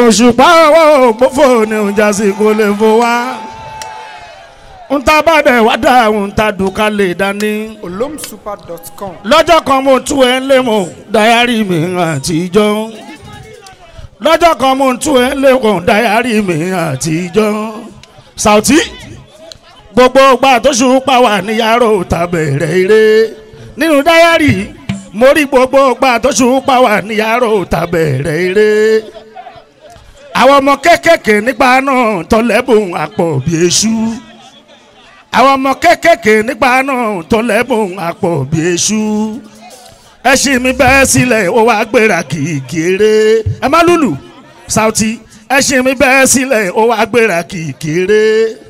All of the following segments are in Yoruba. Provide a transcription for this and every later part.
òṣùpá owó ògbófò ni òjà sí kò lè fò wá ń ta bá dẹ̀ wá dá ń ta dùkà lè dání olomsuper.com lọ́jọ́ kan mo tú ẹ lé mo dayari mi àtijọ́ lọ́jọ́ kan mo tú ẹ lé mo dayari mi àtijọ́ Sauty gbogbo gbà tó ṣùpá wà ní yàrá òta bẹ̀rẹ̀ eré nínú dayari mo rí gbogbo gbà tó ṣùpá wà ní yàrá òta bẹ̀rẹ̀ eré àwọn ọmọ kéékèèké nípa náà tọ́lẹ́bùn àpò bí èṣù àwọn ọmọ kéékèèké nípa náà tọ́lẹ́bùn àpò bí èṣù ẹṣin mi bẹ́ẹ̀ sílẹ̀ ó wá gbéra kìkìrè ẹ má lùlù Sauty ẹṣin mi bẹ́ẹ̀ sílẹ̀ ó wá gbéra kìkìrè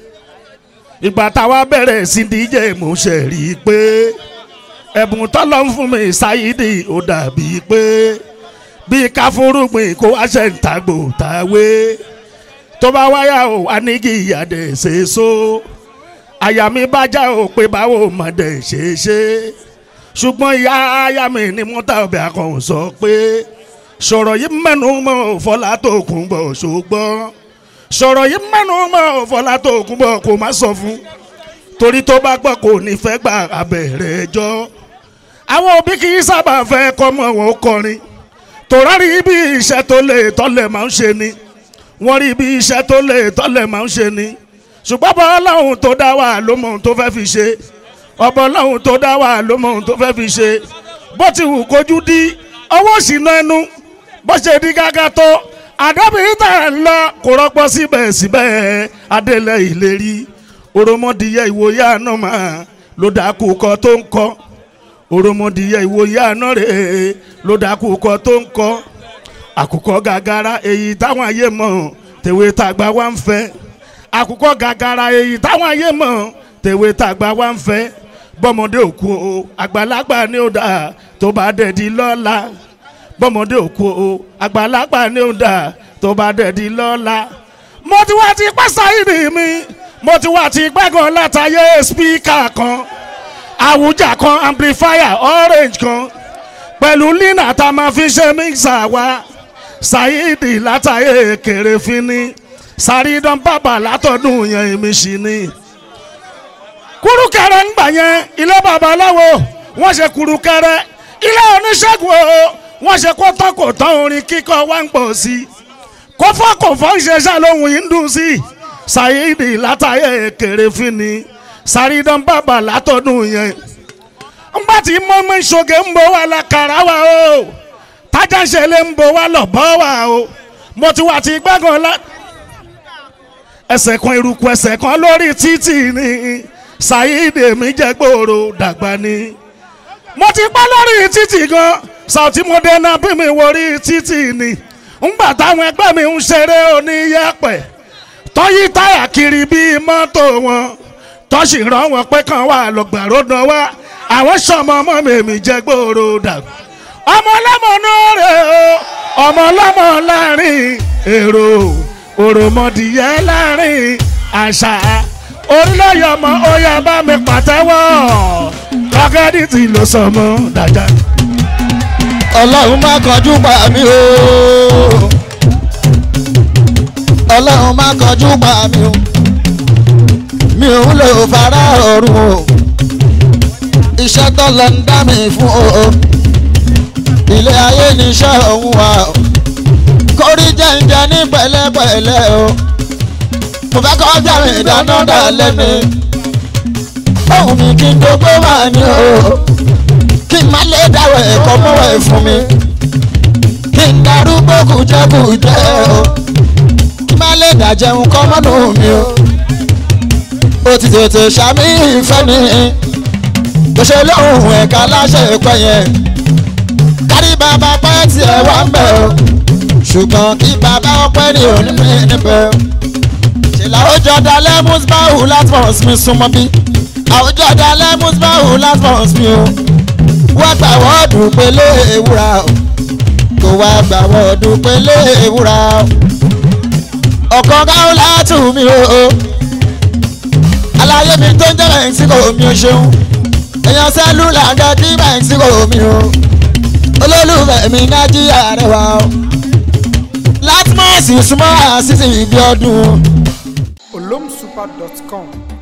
ìgbà táwa bẹ̀rẹ̀ sí díje mo ṣe rí i pé ẹ̀bùn tọ́lọ́ ń fún mi ṣáyídì ó dàbí pé bí ká fúrúgbìn kó wá ṣe ń tagbò táwé tó bá wáyà ó wá ní kí ìyàdẹ̀ ṣe so àyà mi bá já o pé báwo mọ̀dẹ̀ ṣe ṣe ṣùgbọ́n ìyá aya mi ni mọ́tà ọbẹ̀ akọ̀hún sọ pé sọ̀rọ̀ yìí mẹ́nu mọ́ fọlá tó kún bọ̀ ṣùgbọ́n sọ̀rọ̀ yìí mẹ́nu mọ́ fọlá tó kún bọ̀ kó má sọ fún torí tó bá gbọ́ kò ní fẹ́ gba abẹ́rẹ́ ẹjọ́ àwọn òbí kì í sábà fẹ́ kọ́mọ wọn kọrin tòrárí bí iṣẹ́ tó lè tọ́lẹ̀ máa ń ṣe ni wọ́n rí bí iṣẹ́ tó lè tọ́lẹ̀ máa ń ṣe ni ṣùgbọ́n bọ́ ọlọ́run tó dá wà ló mọ ohun tó fẹ́ fi ṣe ọbọ̀ ọlọ́run tó dá wà ló mọ ohun tó fẹ́ fi ṣe bó ti wù kójú dí ọwọ́ ìṣìnà ẹnu bó ṣe di gágá tó àdábìyí tà ń lọ kó rọ́pọ̀ síbẹ̀síbẹ̀ adélẹ̀ ìlérí òròmọdìyẹ ìwòye àná máa ló dákú kọ tó ń kọ òròmọdìyẹ ìwòye àná rèé ló dákú kọ tó ń kọ àkùkọ gàgàrà èyí táwọn ayé mọ̀ tèwé tàgbà wá ń fẹ́ àkùkọ gàgàrà èyí táwọn ayé mọ̀ tèwé tàgbà wá ń fẹ́ bọ́mọdé òkú o àgbàlagbà ni ó dà tó bá dẹ̀ di lọ́la bọ́mọdé òkú o àgbàlagbà ni ó dà tó bá dẹ̀ di lọ́la. mo ti wá ti pẹ́ sáyìrì mi mo ti wá ti gbẹ́gàn látàyè spíkà kan àwùjá kan amplifier orange kan pẹ̀lú lina tá a máa fi ṣe mixer wa ṣáyìdì látàyè kéré fínní sàrídán bàbà látọdún yẹn èmi sì ni. kúrúkẹrẹ ń gbà yẹn ilé babaláwo wọ́n ṣe kúrúkẹrẹ ilé oníṣègùn o wọ́n ṣe kó tán kò tán orin kíkọ wá ń pọ̀ sí i kó fọ́ kò fọ́ ń ṣe ṣàlóhùn yìí ń dùn sí i ṣáyídì látàyè kéré fínni sàrídán bàbà látọdún yẹn. ńgbà tí mọ́mọ́ ìṣoge ń bọ̀ wá lákàrà wa o tájà ń ṣẹlẹ̀ ń bọ̀ wá lọ́bọ̀ wa o mo ti wà tí gbẹ́gàn lá ẹsẹ̀ kan eruku ẹsẹ̀ kan lórí títì ni ṣáyídì mi jẹ́ gbòòrò dàgbà ni mo ti pẹ́ lórí títì gan Sauty Modena bí mi wọrí títì ni ńgbà táwọn ẹgbẹ́ mi ń ṣeré oníyẹ̀pẹ̀ tọ́yí táyà kiri bíi mọ́tò wọn tọ́sí rán wọn pé kàn wá lọ́gbàró dán wá àwọn sọmọ ọmọ mi jẹ́ gbòòrò dàgbà ọmọ ọlọ́mọ náà rè o ọmọ ọlọ́mọ láàrin èrò òròmọdìyẹ láàrin àṣà orílẹ̀-èdè ọmọ oyè bá mi pàtẹ́wọ́ lọ́gẹ́dì tí ló sọmọ dájà. ọlọ́run má kọjú pa mí o ọlọ́run má kọjú pa mí o mi ò ń lò fara ọ̀run o iṣẹ́ tó lọ ń dá mi fún o ilé ayé níṣẹ́ òun wà o kórí jẹ́ǹjẹ́ ní pẹ̀lẹ́pẹ̀lẹ́ o mo fẹ́ kọjá mi dáná dalẹ́ mi ohun mi kí n gbogbo wà ní o kí n má lè dáwọ̀ ẹ̀kọ́ mọ́wọ́ ẹ̀ fún mi kí n darúgbó kùjẹ́kùjẹ́ o kí n má lè dàjẹun kọ́ mọ́nú mi o ó ti tètè ṣàmì ìfẹ́ ni bó ṣe lóhùn ẹ̀ka láṣẹ ìpẹ́ yẹn kárí bàbá pẹ́ tiẹ̀ wá ń bẹ̀ o ṣùgbọ́n kí bàbá ọpẹ́ ní onímọ̀ níbẹ̀ o ṣèlà àwùjọ dalẹ̀ musbahu latmos mi súnmọ́ bí àwùjọ dalẹ̀ musbahu latmos mi o wá gbà wọ́ọ̀dù pélé ewúra o kò wá gbà wọ́ọ̀dù pélé ewúra o ọ̀kan káwọn látù mi o aláyé mi tó ń jẹ́ mẹ́ńsíkò mi ò ṣeun èèyàn sẹ́lúlà gẹ́gí mẹ́ńsíkò mi o olólùfẹ́ mi nájíríà rẹwà o láti súnmọ́ sí súnmọ́ àṣìṣe ìbí ọdún. olomsuper.com